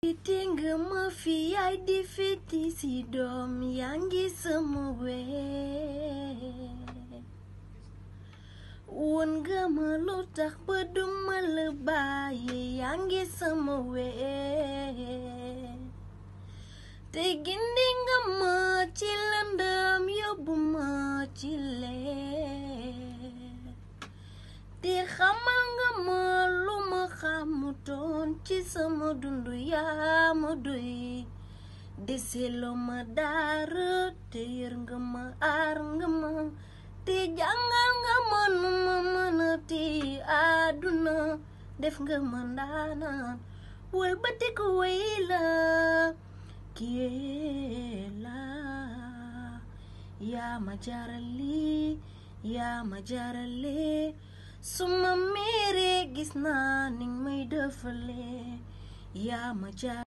Fiti nga ma fi yaay di fiti si doom yaa ngi sama wee woon nga ma lu tax ba duma la bàyyi yaa ngi sama wee te gindi nga ma ci lëndëm yóbbu ma ci leer te xamal nga ma lu ma xamutoon ci sama dundu yaa ma doy deseloo ma dara te yër nga ma aar nga ma te jàngal nga ma nu ma mën a ti àdduna def nga ma ndaanaan wëlbati ko wéy la kii la yaa ma jarali yaa ma jarale su ma meeree gis naa ni may defalee yaa ma jar